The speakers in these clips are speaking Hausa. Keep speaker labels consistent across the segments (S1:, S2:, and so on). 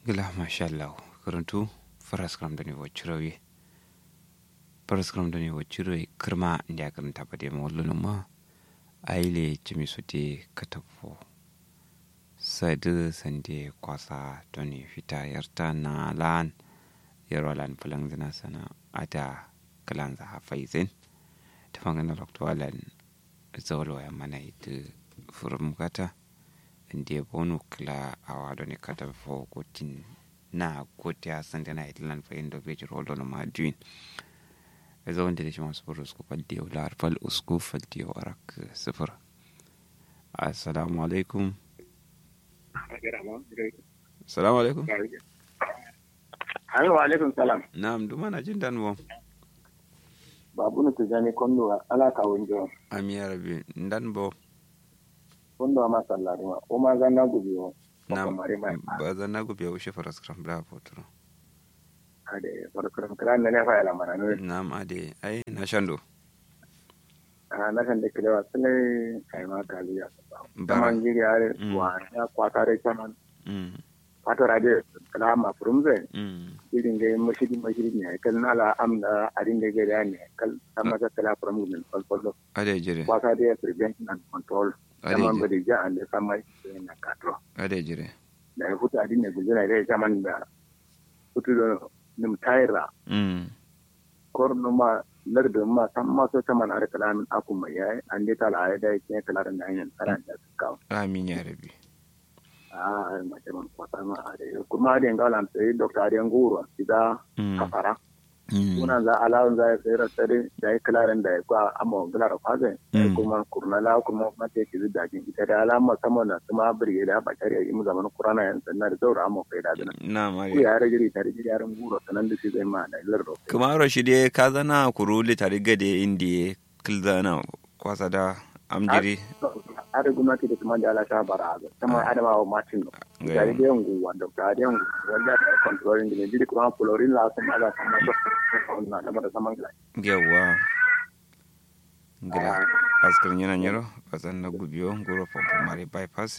S1: gila mashallah karantu faras kram da ne wacce faras kram da ne wacce kirma inda ya karanta ba da yamma wallo ma aile cimi su te katafo sadu sande kwasa toni fita yarta na lan yarwa lan fulan zina sana ada kalan za hafaizin ta fangana loktowalan zawalwa ya mana ita furum kata inda bonu kila awa do ne kata fo gotin na goti a sande na itlan fa indo beji roldo no maduin ezo wanda da shi masu buru usku faldi yau lar fal usku faldi yau arak sifir assalamu alaikum assalamu alaikum
S2: Ayo alaikum salam.
S1: na'am duma na jin dan bom
S2: Babu na tijani kondo ala ka wonjo.
S1: ami ya rabi dan bo
S2: Kondo ma sallari ma. O ma zanna gubi o.
S1: na'am
S2: mare ma.
S1: ba zan na gobe ushe faras kram bravo turo
S2: Ade farkon kran ne fa ala mana no.
S1: na'am ade ai na shando
S2: Ah na kan de kilewa sele kai ma kaliya.
S1: bara
S2: Taman giri are
S1: Mm.
S2: wa ya kwatare taman.
S1: mm
S2: Fato rade kala ma furumze.
S1: mm
S2: Irin ga mashidi mashidi ne kal nala amna arin da ga ne kal amma ka kala furumze ne kal kal.
S1: ade jire
S2: Kwata de prevention and control.
S1: ade
S2: Taman
S1: jire
S2: bari ja ande samai na katro.
S1: ade jire
S2: da ya hutu adin ne gulzuna da zaman da hutu da nim tayra
S1: mm
S2: kor no ma larda ma tam ma so taman ar kalamin aku mai yayi an dai tala ai dai ke kalarin da hanyar tsara da ka
S1: amin ya rabi
S2: a ma ce man kwata ma are kuma da ngalan sai doctor Adiyan Guro ida
S1: mm
S2: kafara
S1: mm
S2: kuna za alawun za ya sai rasare da ya kalarin da ya kwa amma gular kwaze
S1: Mm.
S2: kuma kurnala kuma ma te ki da jin ita da alama sama na kuma birge da ba tare yi mu zaman kurana yan sanna da zaura amma kai da dana
S1: na'am
S2: ku
S1: ade
S2: ya rage tare da yaran guro sanan da shi zai ma da lardo
S1: kumaro shi dai ka zana kuruli tare gade indi kilzana kwasa da amjiri
S2: ada gwamnati da kuma da ala ta bara ga kuma adama wa martin no
S1: Ga
S2: tare
S1: yawa.
S2: da yangu wanda ka da yangu wanda da controlling da ne kuma florin la sun ala sama so na da mara saman gila
S1: yawa gida askar yana nyero bazan na gubiyo guro pompo mari bypass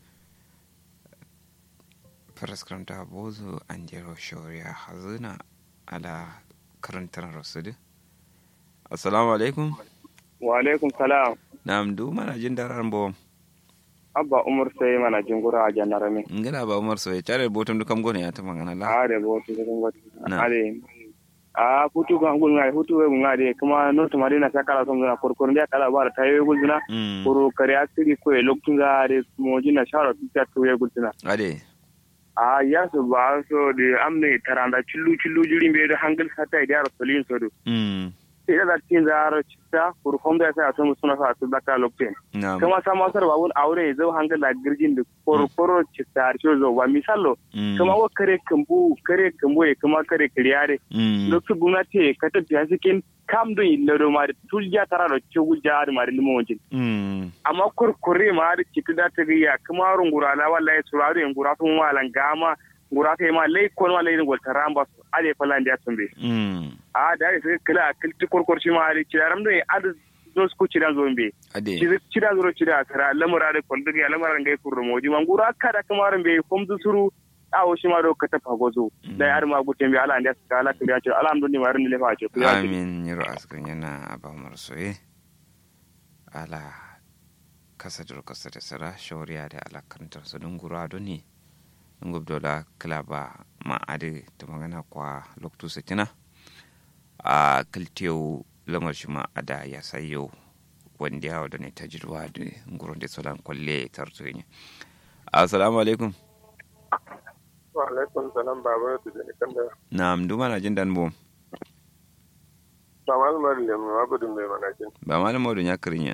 S1: faraskram ta bozo an jero shoriya hazina ala karantar rasudi assalamu alaikum
S2: wa alaikum salam
S1: na'am du mana jin daran bo
S2: abba umar sai mana jingura a janarame
S1: ngala ba umar so ya tare botum du kam gone ya ta magana la
S2: are bo togun wati
S1: Na.
S2: are a hutu ga ngul ngai hutu we ngade kuma no to marina ta kala son na korkor ndia kala bara tayo gulzuna
S1: mm
S2: koro kare asiri ko e loktunga are mo jina shara ta to ye gulzuna
S1: ade
S2: a ya so ba so de amne taranda chillu chillu jiri be da hangal sata da rasulin so do
S1: mm
S2: ida da tin zaro chitta kur homda sa to musuna sa to baka lokten
S1: na'am
S2: kuma sama sar ba won aure zo hangal da girgin da koro koro chitta ar zo wa misalo
S1: mm
S2: kuma wa kare kambu kare kambu e kuma kare kriyare
S1: mm
S2: loktu gumnati ka ta biya sikin kam do illa do ma tulja tara do chugul jaar ma limo wonjin
S1: mm
S2: amma kurkure ma da cikin da ta riya kuma rungura na wallahi suraru en gura sun walan gama gura ta ma lai kon wallahi ne gol taramba ale falan da tumbe
S1: mm
S2: a da sai kila kilti kurkur shi ma da cidaram da ad zo su cidan zo mbe
S1: ade
S2: cida zo cida kara lamura da kon da lamura ngai kurro moji man gura kada kuma ran be kom du suru awo shi ma do ka tafa gozo da yar ma gute mbe ala nda ka ala kiriya ce alhamdulillah marin le fa ce ku ya ce
S1: amin yaro askan yana ba umar soye ala kasa duro kasa da sara shawariya da ala karantar su don gura don ne in gubdola kilaba ma adi ta magana kwa loktu sitina a kiltiyo lamar shi ma ada ya sayo wanda ya wadda ne ta jirwa da gurin da solan kwalle tarzo ne assalamu alaikum
S2: wa alaikum salam baba da ne kan da
S1: na duma na jin dan bom
S2: ba malumar da ma gudun mai manakin
S1: ba malam maudu ya kirin yan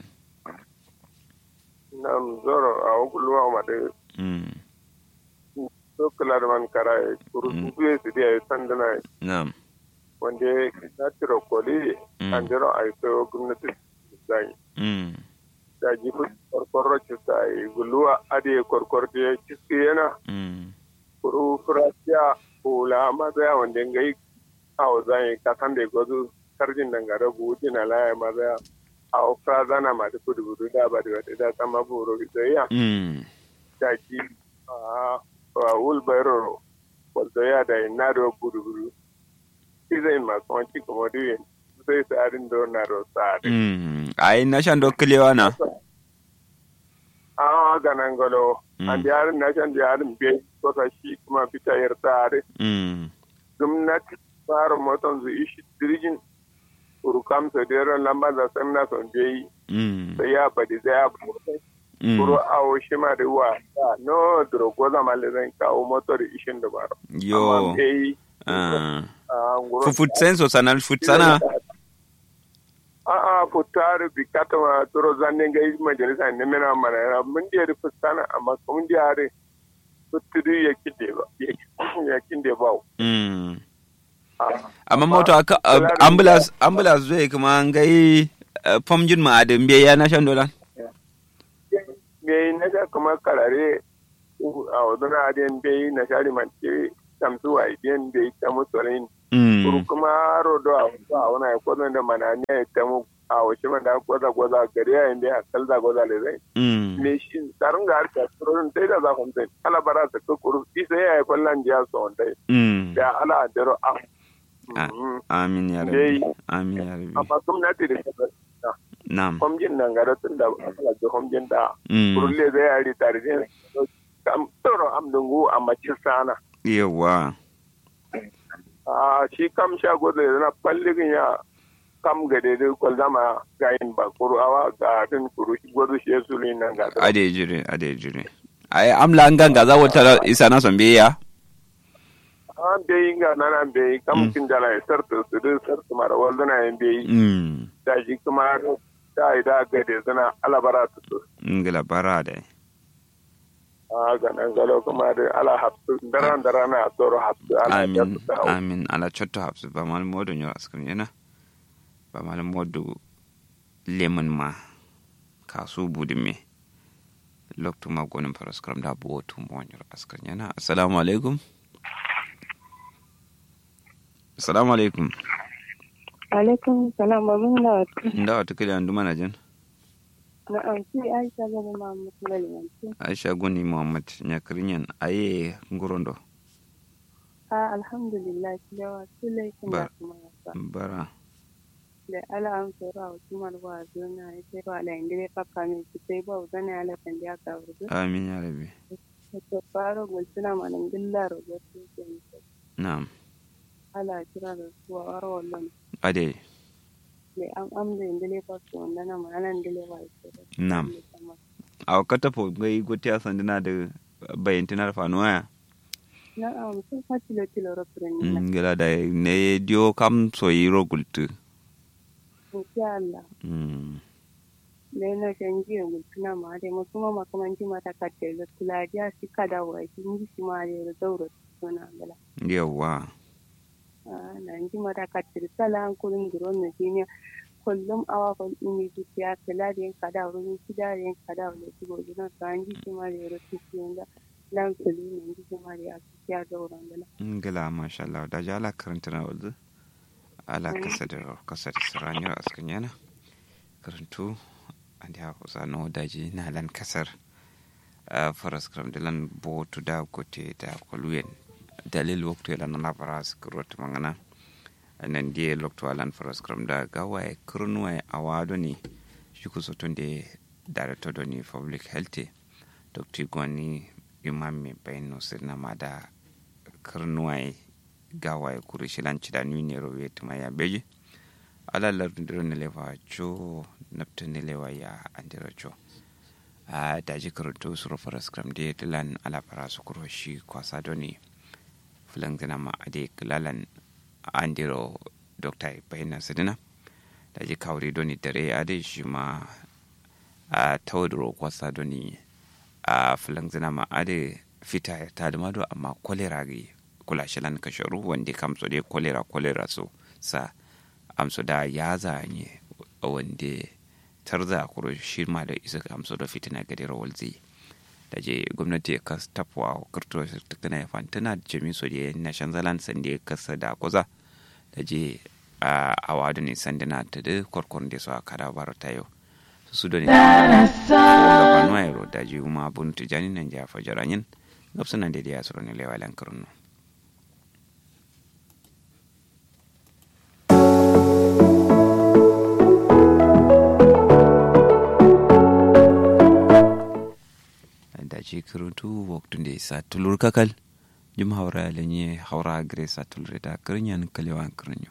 S2: nam zoro a okuluwa ma de
S1: Mm,
S2: so kala da man kara kuru
S1: Mm.
S2: su su dia sandana
S1: na'am
S2: wanda na tiro koli
S1: Mm.
S2: an jiro ai so gwamnati zai
S1: Mm,
S2: da ji ku korkorro ci sai guluwa ade korkor de ciski yana
S1: mm,
S2: kuru furasiya kula ma da wanda ngai awo zai ka kan de gozu karjin dangare buji na laya ma da awo frazana ma da kudu kudu da ba da da sama buru da ya
S1: mm,
S2: da ji a wulbairo soya da ina da buru buru izai masu wanci kuma duyin sai tsarin da na da tsari
S1: mm ai na shan do kilewa na
S2: a ga nan galo
S1: Mm.
S2: an yarin na shan yarin bai kusa shi kuma fita yar tsari
S1: mm
S2: gwamnati fara motan su ishi dirgin urukam su deren lamba da san na son bai
S1: mm
S2: sai ya badi zai ya bari
S1: mm
S2: kuro awo shi ma da wa no drogo zama le zan kawo motar ishin da baro
S1: yo
S2: amma bai
S1: ah
S2: a nguro
S1: fu futsen so sana futsana
S2: a'a futare bi katama toro zanne ga yi majalisa ne mena mana yana mun da rufe sana amma mun da yare futudu ya kinde ba ya kinde ba
S1: mm
S2: Ah,
S1: amma moto aka
S2: Kula da-
S1: ambulance ambulance zai kuma ngai famjin ma adin biya na shan dolan
S2: me na ga kuma karare a wadana adiyan bai na shari manke tamsu wa idiyan bai ta musulun kuru
S1: mm
S2: kuma rodo a wasu a wani ya kwazon da mana ne ya ta mu a wasu man da gwaza gwaza gari ya yin bai a kalza gwaza le zai
S1: mm
S2: me shi tsarin ga harka tsoron dai da za ku mutai ala bara ta kukuru isa ya yi kwallon jiya su wanda
S1: mm
S2: da ala dero a
S1: Ah.
S2: Mhm.
S1: amin ya
S2: Dai.
S1: rabbi amin ya rabbi
S2: amma gwamnati da ta
S1: na'am
S2: kwamjin nan gara tun da ala da kwamjin da
S1: mm
S2: kurulle zai yari tare da kam tsoron amdungu a macin sana
S1: yawa
S2: a shi kam sha gozo ya zana falligin ya kam ga daidai kwal zama gayin ba kuru awa ga tin kuru shi gozo shi ya sulu nan ga ta
S1: ade jire ade jire ai amla an ganga za wata isa na son biya
S2: an bai ga nana bai
S1: Mm.
S2: kam kin dala ya sarta su duk sarta mara waldana ya bai
S1: mm
S2: da shi kuma da ida ga da zana alabara ta su
S1: ngila bara da
S2: a ga nan galo kuma da ala hafsu daran daran na tsoro hafsu ala ya
S1: amin
S2: su ta
S1: amin ala chotto hafsu ba mal modo nyo askam yana ba mal modo lemon ma kasu budin me loktu ma gonin paraskram da bo tu mo nyo askam yana assalamu alaikum assalamu alaikum
S3: alaikum salam babin lawatu
S1: nda wata kili andu mana jan
S3: na amsi aisha gani mamu lalimanci
S1: aisha goni muhammad nyakrinyan aye ngurondo
S3: a alhamdulillah yawa su laifin
S1: Ba-
S3: da kuma yasa
S1: bara
S3: da ala an tsoro a wasu marwa a zona ya ce ba ala inda ya kaka mai su sai ba zana ya lafin da ya ka wurdu
S1: amin ya rabi
S3: ta fara gulsuna manan gilla rogar su ke nisa
S1: na'am
S3: ala kira da su a wara wallon
S1: ade
S3: da an amda inda ya fasu wanda na ma'ana inda ya ba su
S1: Na'am. a kata po gai gote a sandina da bayantina da fanuwa
S3: na am sun faci da tilo rafirin nila
S1: ngila da ne dio kam so yiro gultu
S3: insha Allah
S1: Mm,
S3: da yana canji ya gultuna ma da masu ma makamanci mata katte da kulajiya shi kada wa shi ni shi ma da zauro suna gala
S1: yawa
S3: na ji mata katte da sala an kurin duron na duniya kullum awa kan ini dukiya kala da yin kada wurin shi da yin kada wa da shi gobe na ka an ji shi ma da yaro shi shi wanda lan kulu ne ji shi ma da ya kiya zauren gala
S1: ngila masha Allah da ji ala karanta na wanzu ala kasa da kasa da siranyar askan yana karantu an da hausa no daji na lan kasar a faras kram da lan botu da gote da kwaluyen dalil waktu ya lan na faras kurot mangana nan die lokto alan faras kram da gawaye kurnuwa a wado ne shi ku sotun da director da ni public health dr gwani imam mai bayan sirna ma da karnuwaye gawaye kuri shilanci da nuni rowe tuma ya beji alalar ndiro ne lewa cho napta ne lewa ya andira cho a daji karanto suro faras kram de dilan ala para su kuro shi kwasa doni fulan gina ma ade kilalan andiro dokta bayan sidina daji kawri doni dare ade shi ma a tawadro kwasa doni a fulan gina ma ade fita ta da mado amma kolera gi kula shilan kasharu wanda kamso de kolera kolera so sa amso da ya zanye wanda tarza kuro shi ma da isa amso da fitina gadi rawal zai da je gwamnati ya kas tafuwa kirto tukuna ya fantana da jami so da na shanzalan sanda ya kasa da kuza da je a awadu ne sandana ta da kwarkwaron da su a kada bar ta yau su da ne da kwanuwa yaro da je kuma buntu jani nan ja fajaranyin gabsunan da ya suru ne lewalan kirno daji kiruntu waktun da isa tulur kakal jum haura lenye haura gre sa tulure da kirinyan kalewan kirinyo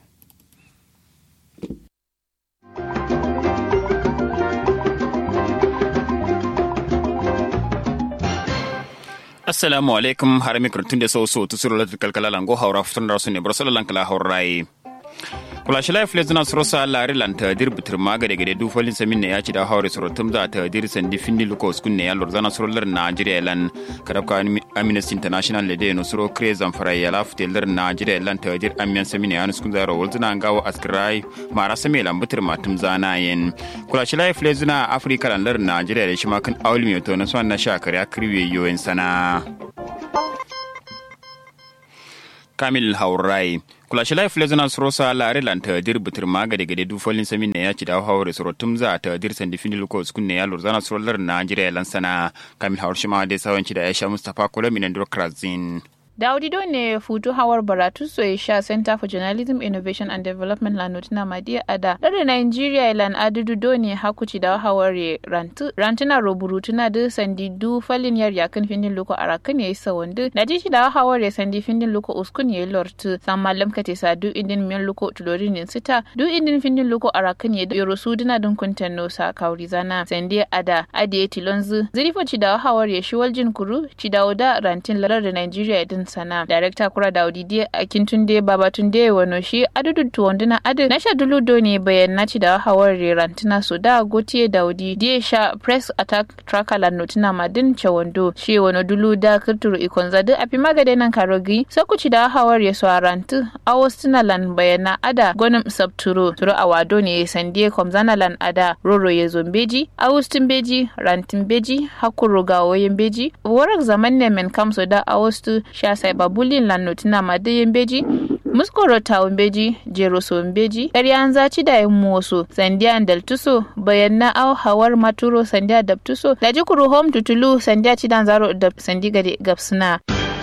S4: assalamu alaikum har mikrotun da sau so tusuru latin kalkala lango haura futun da su ne bar salalan kala haurai kula shi laif lezuna suro sa lari lan ta dir bitir maga da gade du folin samin ne ya ci da haure suro tum da ta dir sandi findi luko skun ne ya lor zana suro lar Nigeria lan kadabka Amnesty International le de no suro kre zamfara ya laf te lar Nigeria lan ta dir amiyan samin ne ya nuskun zaro wulzuna ngawo askrai mara same lan bitir matum zana yen kula shi laif lezuna Africa lan lar Nigeria da shi ma kan awli mi to na so na sha kare kriwe yoyin sana Kamil Haurai kula shi life listeners rosa lare lan ta dir butur maga daga du folin samin ne ya ci da haure soro tumza ta dir san difini luko skun ne ya lurzana sorolar Najeriya lan sana Kamil Haur shi ma dai sawanci da Aisha Mustafa Kula minan Krazin.
S5: Daudi ne futu hawar baratu so sha Center for Journalism Innovation and Development la notina madia ada dare Nigeria lan adudu do ne hakuci da haware rantu rantuna roburutuna da sandi du falin yar yakin findin loko arakan yayi sawandu da ji da haware sandi findin loko uskun yayi lortu san mallam kate sa du indin miyan loko tulorin sita du indin findin loko arakan yayi yoro suduna dun kuntan no sa kauri zana sandi ada ade tilonzu zirifo ci da haware shi waljin kuru ci da oda rantin larar da Nigeria din sana director kura da audidi a kintunde babatunde wano shi adudu tuwanduna adu na sha dulu do ne bayan na ci da hawar rantina su da gotiye da audi die sha press attack tracker la notina madin chawando shi wano dulu da kirturu ikon zadu a fi magade nan karogi saku ci da hawar ya so rantu awostina lan bayana ada gonim sabturo turo a wado ne sandie komzana lan ada roro ya zombeji awustin beji rantin beji hakuru gawoyin beji warak zaman ne men kamso da awostu sha sai babulin lannotina madayin beji muskoro tawun beji jero so beji ƙaryan zaci da yin moso sandiya daltuso bayan na au hawar maturo sandiya dabtuso da jikuru home tutulu sandiya cidan zaro da sandi gade gapsuna.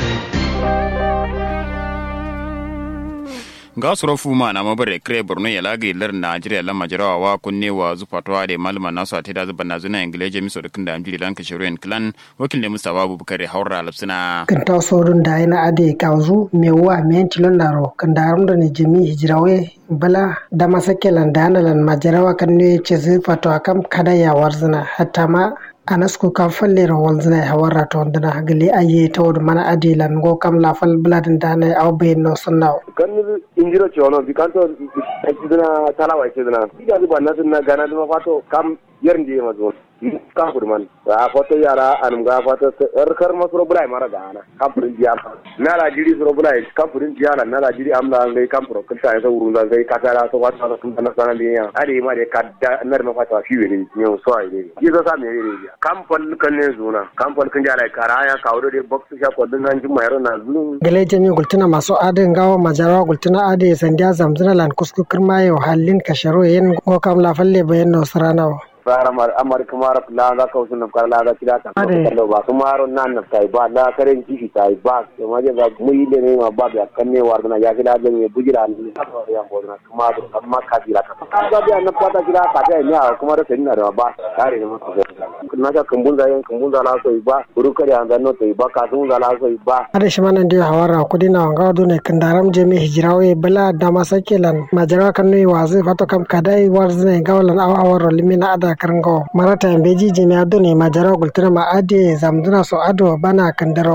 S4: ga suro fuma na mabare kre borno ya lagi lar najeriya la majarawa wa kunne wa zupatwa da malama nasu ate da zuban nazuna ingile miso da kinda amjiri lan ka shirin clan wakil ne mustafa bubakar haura lapsina
S6: kan ta sorun da ina ade kauzu mewa men tilon laro kan da da ne jami hijrawe bala da masakelan da lan majarawa kan ne ce zufatwa kam kada ya warzina hatta ma anasku kam fallere wolzina e hawarra toon dana hagali aye tawde mana adilan go kam la fal bladin dana aw bayno sonnaw
S2: kan injiro chono bi kanto dina talawa ce dina ida zuba na sunna gana duma fato kam yarnje ma zo ka kurman a foto yara anum ga foto er kar ma suro bulai mara gana kam purin jiya na la jiri suro bulai kam purin jiya na la jiri amla ngai kam pro kanta ya wurun da ngai kata la so wata so kun na sana ne ya ade ma de kadda nar ma fata fi ne ne so ai ne yi zo sa me ne kam pol kan ne zuna kam pol kan jara kara ya kawo de box sha ko din nan juma yaro na zun
S6: gele jami gultuna masu adin gawa majarawa gultuna ade sandiya zamzuna lan kusku kirma yo halin kasharo yen go kam la falle bayan no saranawa
S2: fara mar amar kumar la ga ka usun kar la ga kida ta ko ba kumaro nan na kai ba la karen kishi tai ba to ma ga mu yi ne ma ba ya kanne war na ya kida ga ne bujira ne ya bo na kumar amma ka jira ka ka ga na pata jira ka ta ne a kumar sai na da ba kare ne mu na ka kumbun da yan kumbun da la so ba buru kare an no to ba ka sun da la so ba
S6: ada shi manan da hawara kudina wanga do ne kandaram jemi hijrawe bala da masakelan majara kan ne wazi fato kam kadai warzne gawlan aw awar limina ada karango marata beji jimi ado ne majara gultuna ma ade zamduna so ado bana kandaro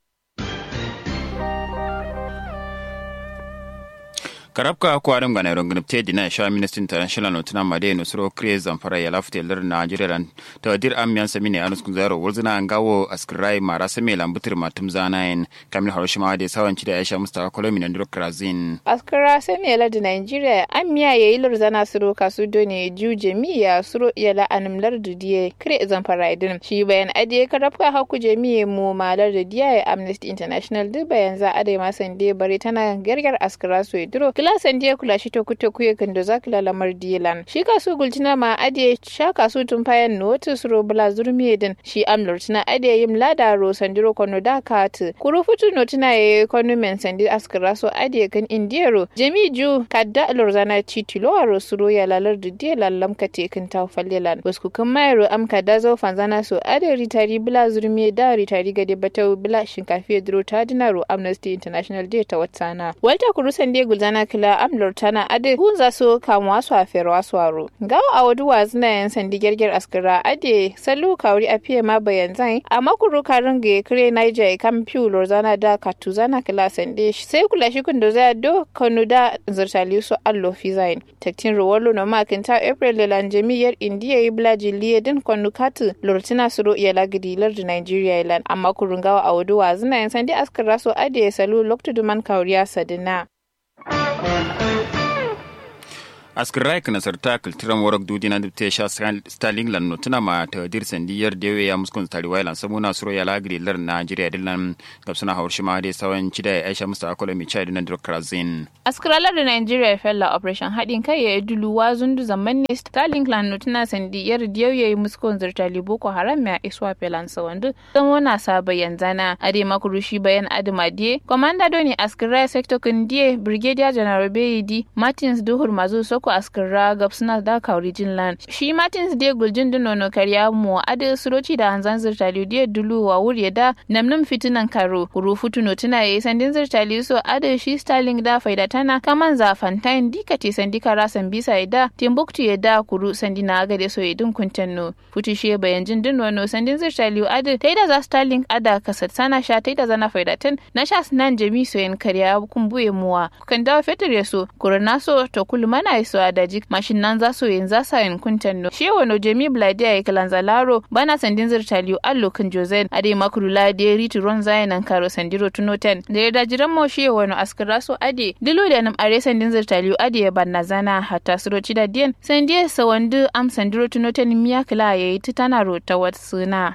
S4: karabka ko adam gana ron gnapte dina sha ministry international no tuna made no suro kre zamfara ya lafte lar nigeria ran to dir am yan sami ne anus kunzaro wulzina ngawo askrai mara same lambutir matum zanayin kamil haroshima da sawanci da aisha mustafa kolomi na ndiro krazin
S5: askara same lar da nigeria am miya yayi lur zana suro kasu done ju jamiya suro yala anum lar dudiye kre zamfara idin shi bayan adiye karabka haku jamiye mu malar da diya amnesty international duk bayan za a dai masan de bare tana gargar askara so idiro kila sandiya kula shi to kuto kuye kando za kila lamar dilan shi kasu gultina ma ade sha kasu tun fayan notu suro bula zurmi din shi amlor tina ade yim lada ro sandiro kono da kat kuru futu no tina ye kono men sandi askara so ade kan indiyaro jami ju kadda lorzana titilo aro suro ya lalar didiya lallam ka tekin ta fallelan wasku kan mayaro am kadda zo fanzana so ade ritari bula zurmi da ritari gade batau bula shinkafi duro ta dinaro amnesty international day ta watsana walta kuru sande gulzana kila amlor tana ade hunza so kamuwa su a ferwa su aro gawa a wadu wazina yan sandi gerger askara ade salu kawri a fiye ma bayan zai a makuru karin ga kire niger kam piu lorzana da katuzana kila sande sai kula shi kun da zai do kanu da zirtali su allo fi zain taktin rowolo no makinta april lelan jami'ar indiya yi blaji liye din kwanu katu lortina suro iya lagidi lardi nigeria ilan amma kurun gawa a wadu wazina yan sandi askara so ade salu loktu duman kawriya sadina
S4: askirai kana sarta kulturan warak dudi na dubte sha starling lan notuna ma ta dir sandiyar dewe ya muskun tari wailan samuna suro ya lagri lar Najeriya dillan gabsuna hawar shi ma dai sawan cida ya Aisha Musta Akola mi chai dinan Dr. Zin
S5: askiralar da Nigeria fella operation haɗin kai ya dulu wa zundu zaman ne starling lan notuna sandiyar dewe ya yi muskun zirtali boko haram ya iswa felan sawandu don wana sa bayan zana ade makurushi bayan adama die komanda doni askirai sector kundiye brigadier general Beyidi Martins Duhur Mazu Soko ko askira gab suna da kauri jin lan shi martins de guljin dino no kariya mu ade suroci da hanzan zirtali de dulu wa wuri da namnum fitinan karo kuru futu no tuna yayi sandin zirtali so ade shi starling da faida tana kaman za fantain dikati sandika rasan bisa da timbuktu ya da kuru sandina agade so yedin kuntanno futu shi bayan jin dino no sandin zirtali ade taida za starling ada kasat sana sha taida zana faida tan na sha nan jami so yin kariya kumbuye muwa kan dawo fetur ya so kurna so to kulmana iso a daji mashin nan za su yin za sa yin kuntan no shi wano jemi blade ya kalan zalaro bana sandin zirtaliyo allo kan jozen ade makuru la de ritu ron zayan nan karo sandiro tuno ten da ya dajiran mo shi wano askara so ade dilo da nam are sandin zirtaliyo ade ya banna zana hatta suro ci da diyan sandiye sawandu am sandiro tuno ten miya kala yayi titana ro ta wat suna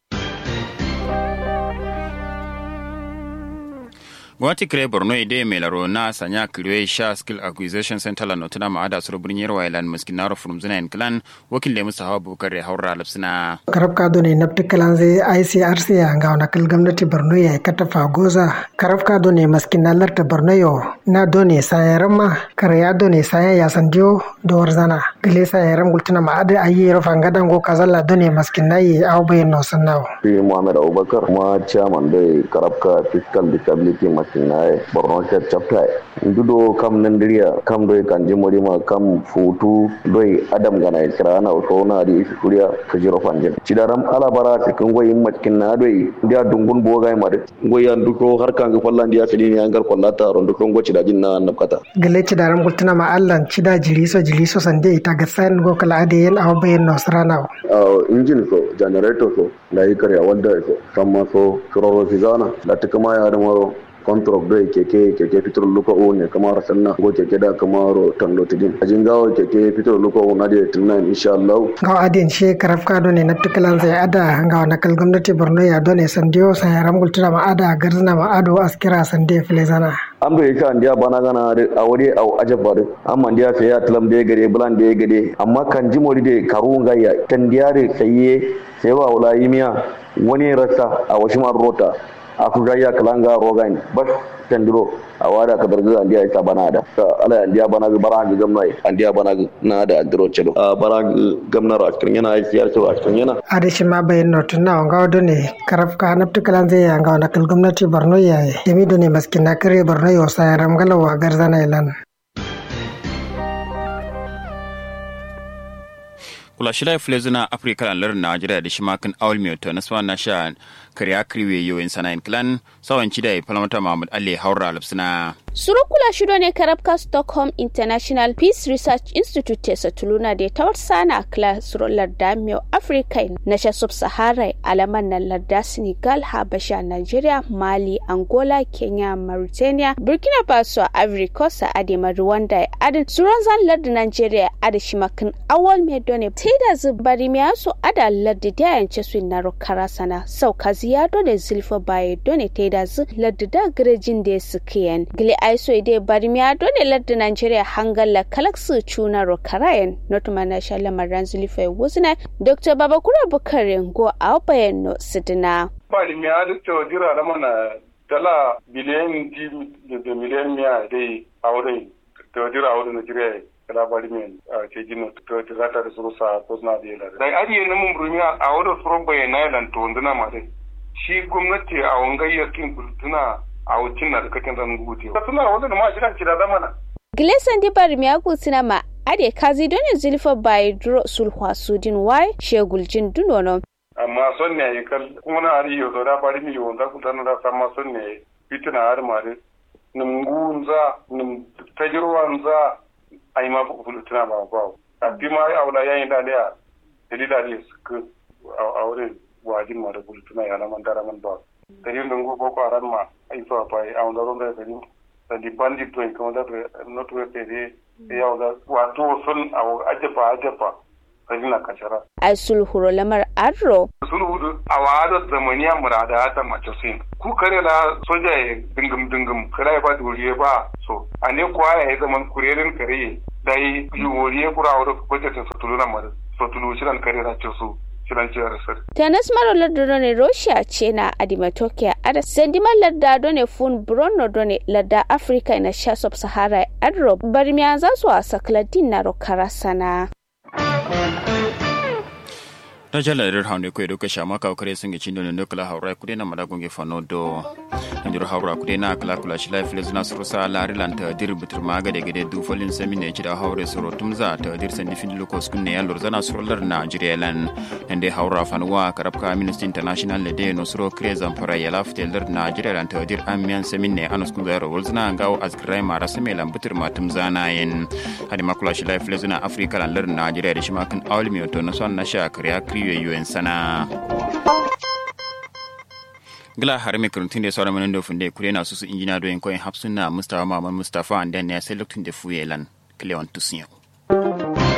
S4: gwamnati kire borno ide mai laro na sanya kiriwe sha skill acquisition center la notuna ma ada suru birnin yarwa ilan miskin naro from zina in klan wakil da musa hawa bukar ya haura lapsina
S6: karab ka ne na kalan zai ICRC ya ga na kal gwamnati borno ya kata fagoza karab ka ne maskin na larta borno yo na done sayaran ma kar ya done saya ya sandiyo da warzana gile sayaran gultuna ma ada ayi rafa ngadan go kazalla done maskin na yi aw bayin no sannawo
S7: shi Muhammad Abubakar kuma chairman da karab ka fiscal disability masinaye borno state chapter ndudo kam nandiriya kam doy kanji morima kam futu doy adam gana kirana so na di suriya kajiro fanje cidaram ala bara cikin goyin macikin na doy dia dungun boga ma de goyan duko har kan ga fallan dia fili ne angar kollata ron duko goci da jinna nabkata
S6: gale cidaram gultuna ma allan cida jiriso jiriso sande ita ga san go kala ade yen aw bayen no srana
S7: engine so generator so da yi karya wanda so samma so suroro fizana da tukuma ya da maro contract do keke keke fitur luka o ne kamar sanna go keke da kamar tando tidin ajin gawo keke fitur luka o na da tunan insha Allah
S6: gaw adin she karaf ka do ne na tukalan sai ada gaw na kal gwamnati Borno ya do ne sandiyo sai ramgul tuna ma ada garzna ma ado askira sande filezana
S7: an bai ka ndiya bana gana a wuri a ajabba amma ndiya fe ya tlam de gade bulan de gade amma kan jimori de karun gaya kan ndiya de saye sai wa wala yimiya wani rasa a washimar rota a ku gaya kalanga rogan bas tandiro a wada ka darga andiya ita bana da ala andiya bana ga bara ga gamna andiya bana na da andiro chelo a bara gamna ra cikin yana aiki ya a cikin yana
S6: adashi ma bayan notun na wanga wado ne karaf ka na tukalan zai yanga na kal gwamnati Borno yayi yami do ne maskin na kare Borno yo sai ramgalawa garzana ilan
S4: kula shila filezuna afrika lan lar najeriya da shimakin awal miyoto na swa na sha kariya kriwe yoyin sanayin clan sawan cida ya falamata mahmud ali haura alapsina
S8: surukula shido ne karabka stockholm international peace research institute tesa tuluna da ta sana kla suro larda miyo africa na sha sub sahara alaman na larda senegal habasha nigeria mali angola kenya mauritania burkina faso ivory coast adema rwanda adin suron zan larda nigeria ada shimakin awal medone teda zubari miyaso ada larda da yance su na rokara sana sauka kaziya done zilfa baye done teda zu ladda da garejin da sukiyan gile aiso ide barmiya done ladda nigeria hangalla kalaksu chuna ro karayen not mana shala maran zilfa wuzna dr babakura bukare go a bayan no sidina
S9: barmiya da to jira da mana dala biliyan da miliyan miya dai a wurin to jira a wurin nigeria kala bari men ke jino to to zata da suru sa ko na da yala dai ari ne mun burmi a wada suru bai na yalan to nduna ma dai shi gwamnati a wangayyar kin kultuna a wucin na da kakin ran gute ka tuna wanda ma shi kan da zamana
S8: Gilesan di bari mi aku sinama ade kazi doni zilfa bai duro sulhwa sudin wai sheguljin dunono
S9: amma son ne kal kuma na ari yo da bari mi yo da kutana da sama son ne fitina har mare nim gunza nim tajirwanza ai ma bu kulu tuna ba ba a bi ma ai aula yayin da da dalila ne su a wurin wajin ma da kulu tuna ya na man dara man ba dari ndon go ko aran ma ai so pa ai aunda ron da dari da di bandi to ko da not we pede ya da wato sun a ajefa ajefa kadi na kashara
S8: ai sulhuro lamar arro
S9: sulhu a wada zamaniya murada ta mace sin ku kare la soja ya dingum dingum kare ba duriye ba so ane kwa ya zaman kurerin kare dai yuworiye kura wada kwace ta sutulu na mara sutulu shiran kare na ce su shiran ce rasar
S8: tanas maro lardado ne russia ce na adimatokia ada sendiman lardado ne fun brono done larda africa na sha sub sahara adro barmiya za su a sakladin na rokara sana
S4: ta jala irir haune ko edo kasha maka kare sun gici don no kala haura kude na madagun ge fano do ndir haura kude na kala kula shi life lezuna surusa la rilan ta dir bitir maga de gede du folin semi ne cida haure suro tumza ta dir san difin lokos kunne ya lor zana surular Nigeria lan ande haura fanwa karabka Amnesty International le de no suro krezan fara ya lafte lar Nigeria lan ta dir amiyan semi ne anus kun zaro wolzna ngaw azkrai mara semi lan bitir matum zana yin hadi makula shi life lezuna Africa lan lar Nigeria da shi makan awli mi to na son na sha kriya kriyo yuen sana gila har mai karantun da sauran manin dofin da kure na su su injina doyin koyin hapsuna mustafa maman mustafa and then ya sai lokacin da fuyelan kilewan tusiyo